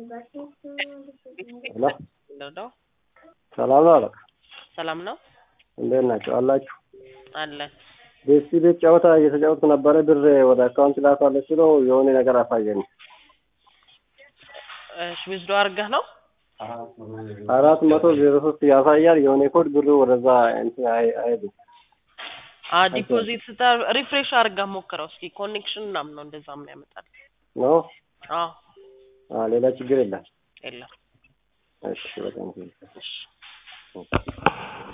ሄሎ ነው ሰላም ነው አለቃ? ሰላም ነው እንዴት ናቸው አላችሁ? አለን። ቤስቲ ቤት ጨዋታ እየተጫወትኩ ነበረ። ብር ወደ አካውንት ላካለች ሲለው የሆነ ነገር አሳየኝ። እሺ ዊዝዶ አድርገህ ነው? አራት መቶ ዜሮ ሶስት ያሳያል። የሆነ ኮድ ብሩ ወደዛ እንትን አይ- አይሄድም። አ ዲፖዚት ስታ ሪፍሬሽ አድርገህ ሞክረው እስኪ ኮኔክሽን ምናምን ነው እንደዛ ምን ያመጣል? ነው አዎ አ ሌላ ችግር የለም። የለም። እሺ በጣም እሺ